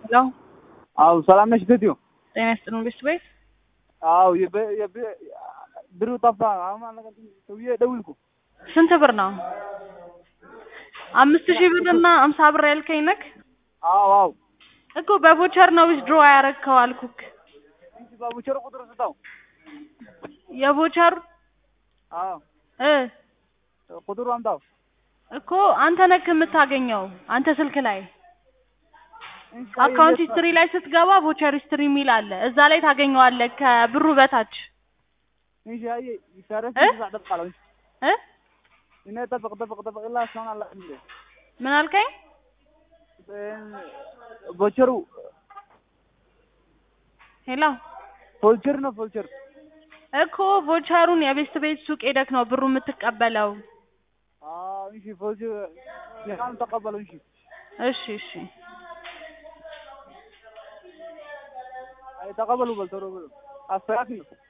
ሄሎ አዎ ሰላም ነሽ ቴትዮ? ጤና ይስጥልን ቤት ቤት አዎ የበ- የበ- ብሩ ጠፋ። አሁን አልነገርኩሽም ሰውዬ ደውልኩ። ስንት ብር ነው? አምስት ሺህ ብር እና አምሳ ብር ያልከኝ ነክ አዎ አዎ እኮ በቮቸር ነው ዊዝድሮ ያረግከው አልኩክ። እንጂ ባቡቸር ቁጥር ስጠው። የቮቸር አዎ እ ቁጥሩ አምጣው። እኮ አንተ ነክ የምታገኘው አንተ ስልክ ላይ እንጂ አካውንት አየህ፣ ሂስትሪ ላይ ስትገባ ቮቸር ሂስትሪ የሚል አለ። እዛ ላይ ታገኘዋለህ ከብሩ በታች እንጂ አየህ ይሰረፍ እ? ይዛ ጠብቃለሁ። እ እኔ ጠብቅ ጠብቅ ጠብቅ ኢላ እስካሁን አላውቅም እንዴ ምን አልከኝ? ቦቸሩ ሄሎ ፎልቸር ነው ፎልቸር። እኮ ቮቸሩን የቤስት ቤት ሱቅ ሄደክ ነው ብሩ የምትቀበለው። አዎ እንጂ ፎልቸር ያን ተቀበለው። እንጂ እሺ እሺ አይ ተቀበሉ በል ቶሎ በሉ አስተካክሉ።